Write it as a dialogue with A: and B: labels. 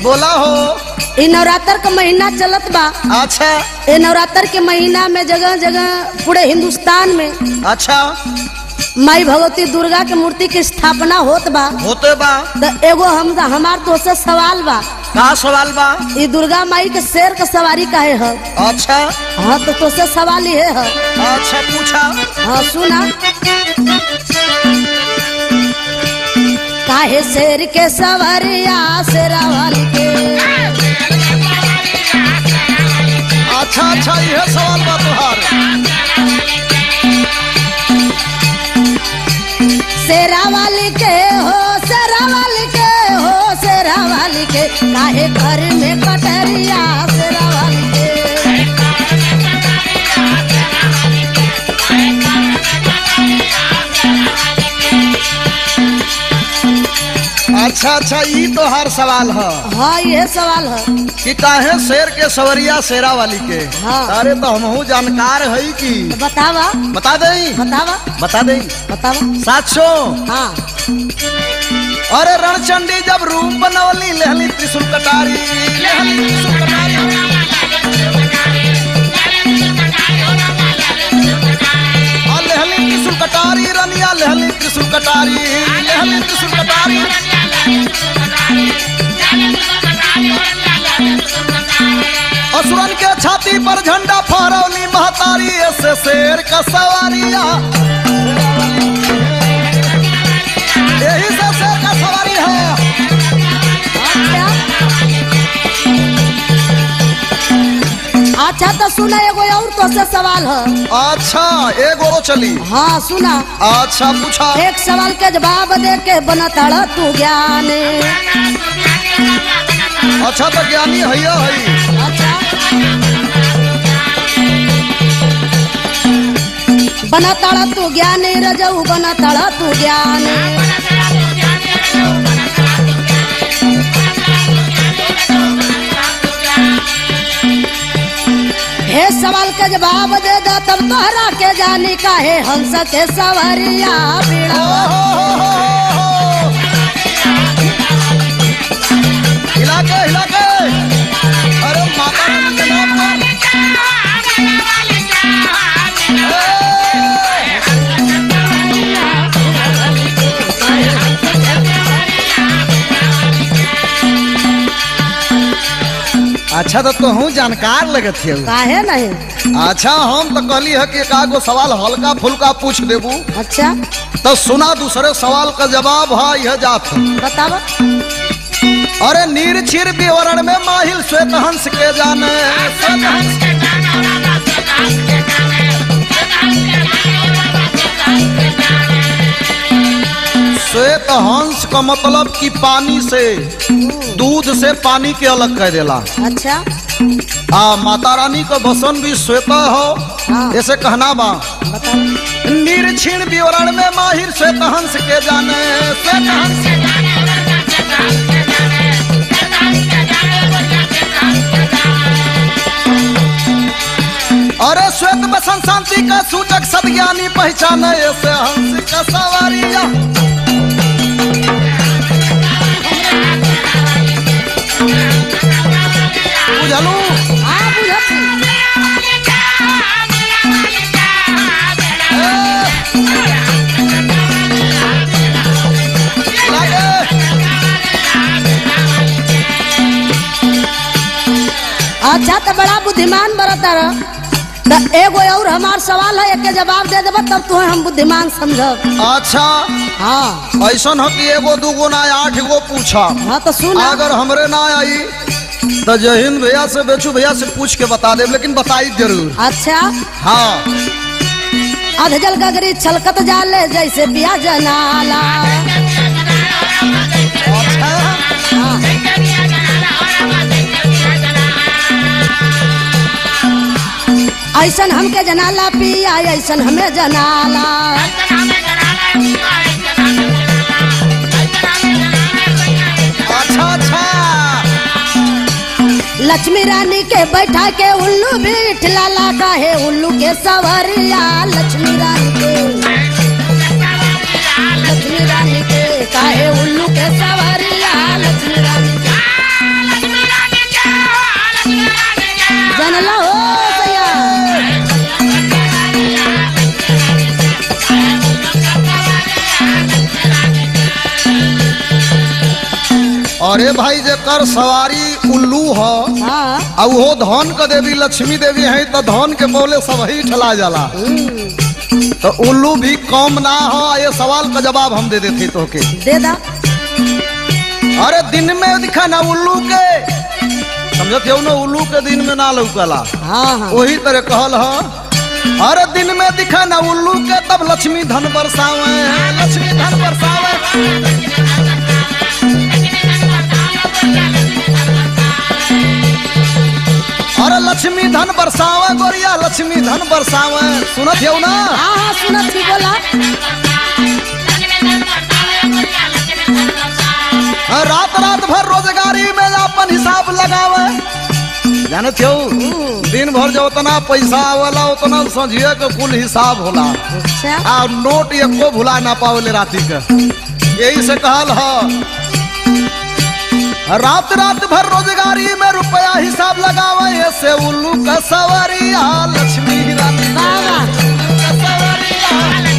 A: बोला हो
B: इ नवरात्र का महीना चलत बा
A: अच्छा
B: ए नवरात्र के महीना में जगह जगह पूरे हिंदुस्तान में
A: अच्छा
B: माई भगवती दुर्गा के मूर्ति की स्थापना होत बा
A: होते बा
B: तो एगो हम हमार तो से सवाल बा
A: का सवाल बा
B: इ दुर्गा माई के शेर के सवारी काहे है
A: अच्छा
B: हाँ तो तोसे सवाल ये है
A: अच्छा पूछा
B: हाँ सुना काहे शेर के सवरिया शेरावाल के
A: अच्छा अच्छा यह सवाल बा तुहार
B: शेरावाल के हो शेरावाल के हो शेरावाल के काहे घर में कटरिया शेरावाल के
A: अच्छा अच्छा ई तोहार सवाल है
B: हाँ ये सवाल है
A: कि काहे शेर के सवरिया शेरा वाली के
B: हाँ।
A: अरे तो हमहू जानकार है कि
B: तो बतावा
A: बता दई
B: बतावा
A: बता दई
B: बतावा
A: सात सौ
B: हाँ
A: अरे रणचंडी जब रूप बनवली लेहली त्रिशूल कटारी लेहली त्रिशूल कटारी आ लेहली त्रिशूल कटारी रनिया लेहली त्रिशूल कटारी लेहली त्रिशूल कटारी असुरन के छाती पर झंडा फहरौली महतारी ऐसे शेर का सवारिया यही से शेर का सवारी है
B: अच्छा अच्छा तो सुना एगो और तो से सवाल है
A: अच्छा एक और चली
B: हाँ सुना
A: अच्छा पूछा
B: एक सवाल के जवाब दे के बनतड़ तू ज्ञान
A: अच्छा तो ज्ञानी हैया है
B: अच्छा बनतड़ तू ज्ञान रजऊ बनतड़ तू ज्ञान हे सवाल के जवाब दे दो तब तोहरा के जानी का है हंस के सवरिया बीड़ा
A: हिला के हिला के अरे माता रानी के नाम पर अच्छा तो तू जानकार लगत है
B: काहे नहीं
A: अच्छा हम तो कहली है कि एकागो सवाल हल्का फुल्का पूछ देबू
B: अच्छा
A: तो सुना दूसरे सवाल का जवाब है यह जात है।
B: बतावा
A: अरे नीर छिर विवरण में माहिल श्वेत हंस के जाने श्वेत हंस श्वेत हंस का मतलब कि पानी से दूध से पानी के अलग कर देला
B: अच्छा
A: आ माता रानी का बसन भी श्वेत हो
B: हाँ।
A: ऐसे कहना बा
B: बतावा
A: निर्छिण विवरण में माहिर श्वेत हंस के जाने श्वेत हंस अरे श्वेत बसन शांति का सूचक सदज्ञानी पहचाने ऐसे हंस का सवारिया बुझलू
B: हाँ बुझत हूँ।
A: लागे
B: अच्छा तो बड़ा बुद्धिमान बरता रह तो एगो और हमार सवाल है एक के जवाब दे देबा तब तुम्हें हम बुद्धिमान समझब
A: अच्छा
B: हाँ
A: ऐसन हो कि एगो दूगो ना आठ गो पूछा
B: हाँ तो सुना
A: अगर हमरे ना आई तो जहीन भैया से बेचू भैया से पूछ के बता दे लेकिन बताई जरूर
B: अच्छा
A: हाँ
B: अधजल गगरी छलकत जाले जैसे पिया जनाला
A: अच्छा
B: हाँ। ऐसन हमके जनाला पिया ऐसन हमें जनाला
A: अच्छा अच्छा
B: लक्ष्मी रानी के बैठा के उल्लू भी लाला का है उल्लू के सवरिया लक्ष्मी रानी के लक्ष्मी रानी के काहे उल्लू के सवरिया लक्ष्मी रानी के
A: अरे भाई जेकर सवारी उल्लू ह
B: हाँ
A: आ उहो धन के देवी लक्ष्मी देवी है तो धन के बोले सब ही ठला जाला
B: हम्म,
A: तो उल्लू भी कम ना हो ये सवाल का जवाब हम दे देते तो के
B: दे दा
A: अरे दिन में दिखा ना उल्लू के समझत हो ना उल्लू के दिन में ना लौकला
B: हाँ हाँ
A: वही तरह कहल ह अरे दिन में दिखा ना उल्लू के तब लक्ष्मी धन बरसावे लक्ष्मी धन बरसावे अरे लक्ष्मी धन बरसावे गोरिया लक्ष्मी धन बरसावे सुनत हो ना
B: हाँ हाँ सुनत थी बोला
A: हाँ, रात रात भर रोजगारी में अपन हिसाब लगावे जानत हो दिन भर जो उतना पैसा आवला उतना समझिए के कुल हिसाब होला
B: अच्छा
A: आ नोट एको भुला ना पावले राती के यही से कहल ह रात रात भर रोजगारी में रुपया हिसाब लगावे से उल्लू का सवरिया लक्ष्मी रानी
B: वाह वाह
A: का सवरिया